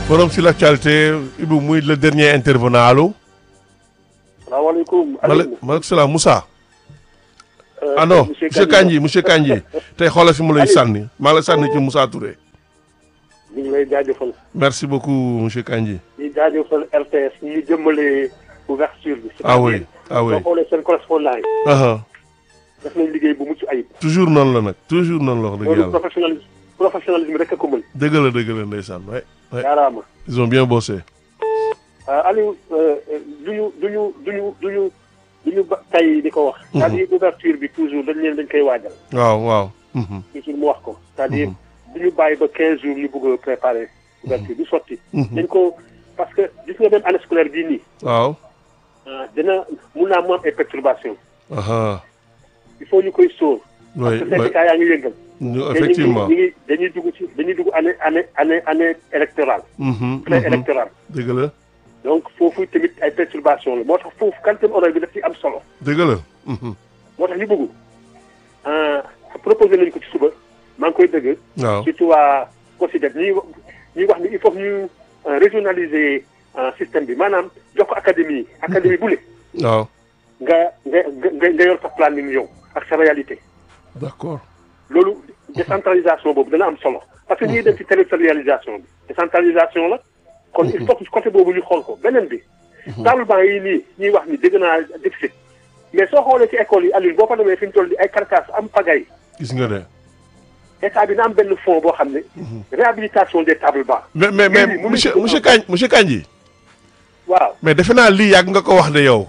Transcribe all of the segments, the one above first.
forum sur l'actualité Ibou muy le dernier intervenant allo. salaamaaleykum. maaleykum salaam Moussa. ah non monsieur Kandji monsieur Kandji tey xoolal fi mu lay sànni maa la sànni ci Moussa Touré. ñu ngi lay jaajëfal. merci beaucoup monsieur Kandji. di jaajëfal RTS ñu jëmmalee ouverture bi. ah oui ah oui soo xoolee seen correspondant yi. aha def nañ liggéey bu mucc ayib. toujours noonu la nag toujours noonu la wax dëgg loolu yàlla. professionnalisme professionnalisme rek a ko mën. dëgg la dëgg la ndeysaan ouais ouais jaaraama. ils ont bien bossé. Aliou duñu duñu duñu duñu duñu ba tey di ko wax. c'est-à-dire ouverture bi toujours dañ leen dañ koy waajal. waaw waaw. mhm, toujours mu wax ko. c'est-à-dire duñu bàyyi ba 15 jours ñu bëgg a préparer. ouverture bi sotti. mhm. dañ ko parce que gis nga même année scolaire bii nii. waaw. ah dina mun naa mu am ay perturbations. aha il faut ñu koy sóor. oui parce que syndicat yaa ngi yëngal. oui te effectivement. ñu ngi ñu ngi dañuy dugg ci dañuy dugg année année année année électorale. mhm, pré mhm. électorale. dëgg la donc foofu tamit ay perturbations la moo tax foofu quantum horaire bi daf ci am solo. dëgg la. mhm. moo tax ñu bëgg ah proposé nañu ko ci suba maa ngi koy dëgg. waaw surtout waa COSYDEP ñuy wax ñuy wax ni il faut que ñu euh, régionaliser euh, système bi maanaam jox ko académie yi. académie bu ne waaw nga nga nga nga yor sa planning yow ak sa réalité. d'accord. loolu décentralisation boobu dana am solo parce que ñuy dem ci territorialisation bi décentralisation la kon il faut que côté boobu ñu xool ko beneen bi table banc yi nii ñuy wax ni dégg naa déficit mais soo xoolee ci école yi Alioune boo fa demee fi ñu toll di ay carcasse am pagay gis nga de. état bi na am benn fonds boo xam ne réhabilitation des tables bancs mais mais mais Oui, oui, monsieur oui. monsieur Kandji monsieur Kandji waaw mais defe naa lii yàgg nga ko wax de yow.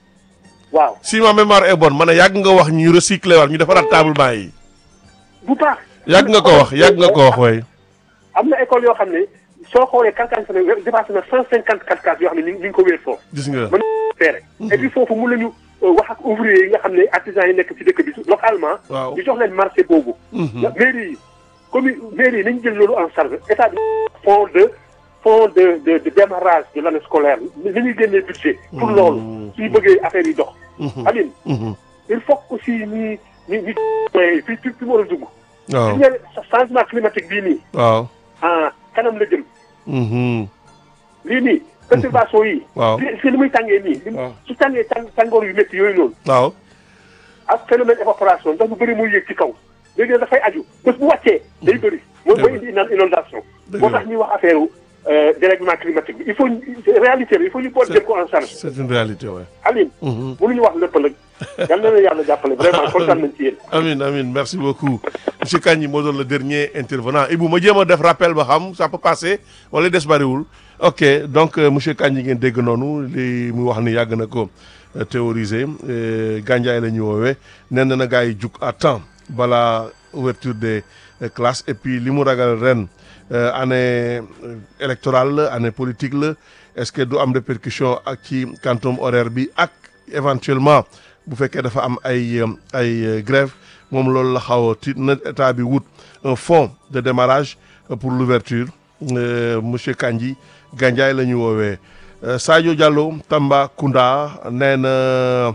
waaw si ma mémoire est bonne ma ne yàgg nga wax ñu recycler waat ñu defaraat table banc yi. bu baax yàgg nga ko wax yàgg nga ko wax way am na école yoo xam ne soo xoolee carcasse ne dépassé na cent cinquante carcasse yoo xam ne ñu ngi ñu ngi ko wéer foofu gis nga. mën feere et puis foofu mun nañu euh, wax ak ouvrier yi nga xam ne artisans yi nekk ci dëkk bi localement waaw. ñu jox leen marché boobu Mhm. mairie yi commune mairie yi nañu jël loolu en charge état bi fond de fond de de de démarrage de l'année scolaire ni ñuy génnee budget pour loolu suñu bëggee affaire yi dox Aline Mhm. il faut que aussi ñi ñi ñi fi fi fi mu war a dugg waaw gis nga changement climatique bii nii waaw. ah kanam la jëm Mhm. lii nii perturbation yi waaw. li li muy tàngee nii li waaw. su tàngee tàng tàngoor yu métti yooyu noonu waaw. ak phénomène évaporation ndox bu bëri muy yéeg ci kaw léegi nag dafay aju bés bu wàccee day bëri mooy mooy indi inaan inondation Dëgg moo la. tax ñuy wax affaire euh, dérèglement climatique bi il faut ñu- réalité la il faut ñu boole jël ko en charge c'est une réalité ouais. Aline Mhm. mënuñu wax lépp nag yal na la yàlla jàppale vraiment kontaan nañ ci yéen Amin amin merci beaucoup monsieur Kandji moo doon le dernier intervenant Ibou ma jéem a def rappel ba xam ça peut passer wala des bariwul ok donc euh, monsieur Kandji ngeen dégg noonu li muy wax ni yàgg na ko euh, théoriser euh, Gandiaye la ñu woowee nee na na gars yi jug à temps balaa ouverture des euh, classes et puis li mu ragal ren euh, année euh, électorale la année politique la est-ce que du am répercussion ak ci quantum horaire bi ak éventuellement bu fekkee dafa am ay euh, ay euh, grève moom loolu la xaw a tiit na état bi wut un fonds de démarrage euh, pour l'ouverture Euh, monsieur Kandji Gandiaye la ñu woowee Euh, Sadio Diallo Tambacounda nee na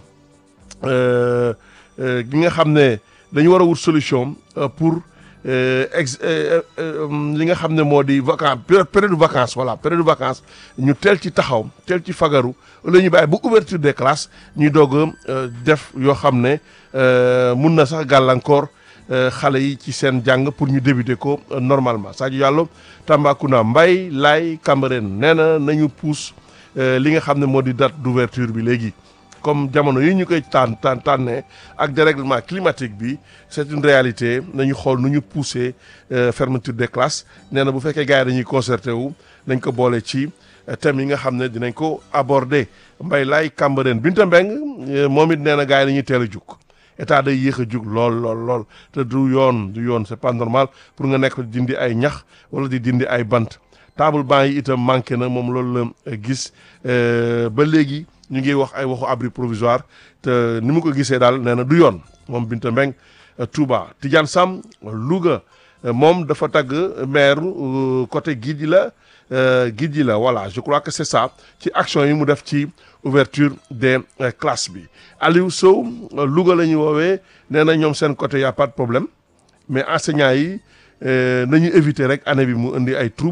euh, euh, gi nga xam ne dañu war a wut solution euh, pour euh, ex euh, euh, li nga xam ne moo di vacance période de vacances voilà période de vacances ñu teel ci taxaw teel ci fagaru la ñu bàyyi bu ouverture des classes ñuy doog a euh, def yoo xam ne euh, mun na sax gàllankoor euh, xale yi ci seen jàng pour ñu débuter ko euh, normalement Sadio Diallo Tambacounda Mbaye Laye Cambérène nee na nañu pousse euh, li nga xam ne moo di date d'ouverture bi léegi comme jamono yi ñu koy tànn tànn tànnee ak dérèglement climatique bi c'est une réalité nañu xool nu ñu pousser euh, fermeture des classes nee na bu fekkee gars yi dañuy concerté wu nañ ko boole ci euh, thèmes yi nga xam ne dinañ ko aborder Mbaye Laye Cambérène Binta Mbeng euh, moom it nee na gars yi dañuy teel a jug état day yéex a jug lool lool lool te du yoon du yoon c'est pas normal pour nga nekk di dindi ay ñax wala di dindi ay bant table banc yi itam manqué na moom loolu la gis euh, ba léegi ñu ngi wax ay waxu abri provisoire te ni mu ko gisee daal nee na du yoon moom Binta Mbeng euh, Touba Tidiane Sam Louga euh, moom dafa tagg maire euh, côté Guidji la euh, Guidji la voilà je crois que c'est ça ci action yi mu def ci ouverture des euh, classes bi Aliou Sow euh, Louga la ñu woowee nee na ñoom seen côté y a pas de problème mais enseignants yi euh, nañu éviter rek année bi mu indi ay trouble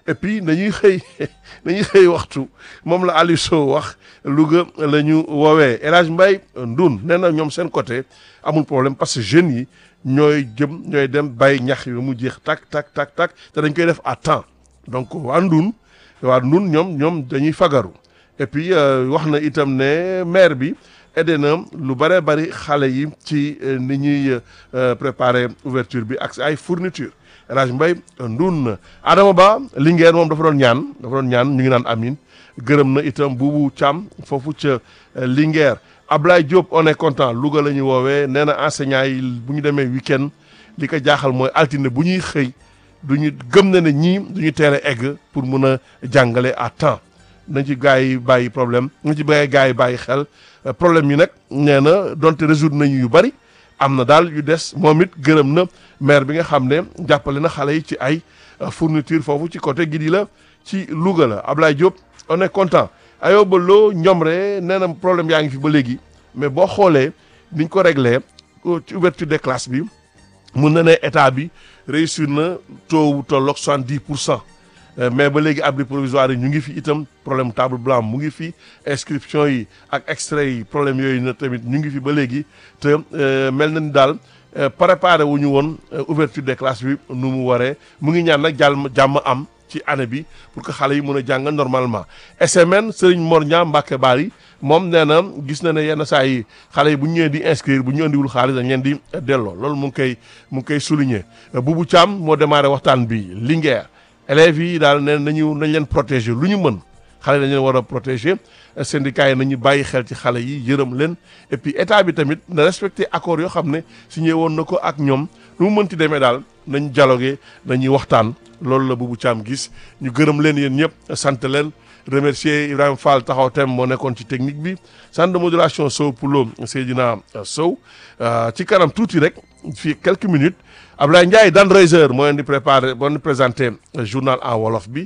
et puis nañuy xëy nañuy xëy waxtu moom la Aliou Sow wax Louga la ñu woowee El Hadj Mbaye Ndoun nee na ñoom seen côté amul problème parce que jeunes yi ñooy jëm ñooy dem bay ñax yi mu jeex tak tak tak tak te dañ koy def à temps donc waa Ndoun waa Ndoun ñoom ñoom dañuy fagaru et puis wax na itam ne maire bi aidé na lu bare bari xale yi ci ni ñuy préparer ouverture bi ak ay fourniture El Hadj Mbaye Ndoun Adama Ba Linguère moom dafa doon ñaan dafa doon ñaan ñu ngi naan amin gërëm na itam buubu Thiam foofu ca Linguère Ablaye Diop on est content Louga la ñu woowee nee na enseignants yi bu ñu demee week-end li ko jaaxal mooy altine bu ñuy xëy du ñu gëm na ne ñii du ñu teel a egg pour mun a jàngale à temps nañ ci gars yi bàyyi problème nañ ci bàyyi gars yi bàyyi xel problème yi nag nee na donte résoudre nañu yu bari am na daal yu des moom it gërëm na maire bi nga xam ne jàppale na xale yi ci ay fourniture foofu ci côté Gidi la ci Louga la Ablaye Diop on est content Ayoba Lo Ñomre nee na problème yaa ngi fi ba léegi mais boo xoolee niñ ko réglé ci ouverture des classes bi mun na ne état bi réussir na taux wu tolloog soixante-dix pour cent mais ba léegi abri provisoire yi ñu ngi fi itam problème table blanche mu ngi fi inscription yi ak extrait yi problème yooyu na tamit ñu ngi fi ba léegi te mel na ni daal préparé wu ñu woon ouverture des classes bi nu mu waree mu ngi ñaan nag jàll jàmm am ci année bi pour que xale yi mën a jàng normalement SMN Serigne Mor Niang Mbacke Bari moom nee na gis na ne yenn saa yi xale yi bu ñu ñëwee di inscrire bu ñu andiwul xaalis dañ leen di delloo loolu mu ngi koy mu ngi koy souligner Boubou Thiam moo démarré waxtaan bi Linguère élèves yi daal nee nañu nañ leen protéger lu ñu mën xale dañ leen war a protéger syndicats yi nañu bàyyi xel ci xale yi yërëm leen et puis état bi tamit na respecté accord yoo xam ne signé woon na ko ak ñoom lu mu mënti demee daal nañ dialogué nañuy waxtaan loolu la Boubou Thiam gis ñu gërëm leen yéen ñëpp sant leen remercier Ibrahima Fall taxaw tem moo nekkoon ci technique bi centre de modulation Sow Poulo Seydina Sow ci kanam tuuti rek fii quelques minutes Ablaye Ndiaye Dan Reiser moo leen di préparé moo leen di présenté journal en wolof bi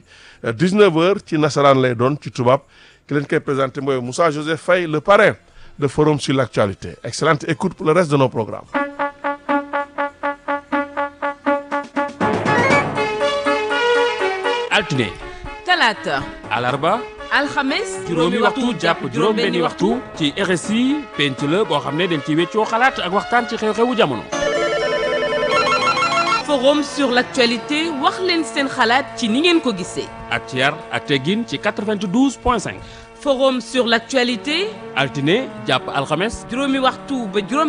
19h ci nasaraan lay doon ci tubaab ki leen koy présenté mooy Moussa Joseph Faye le parrain de forum sur l'actualité excellente écoute pour le reste de nos programmes. altine talaata alarba alxames juróomi waxtu jàpp juróom benni waxtu ci RSI penc la boo xam ne dañ ci weccoo xalaat ak waxtaan ci xew-xewu jamono forum sur l'actualité wax leen seen xalaat ci ni ngeen ko gisee ak ci yar ak teggin ci 92 point 5 forum sur l'actualité altine jàpp alxames juróomi waxtu ba juróom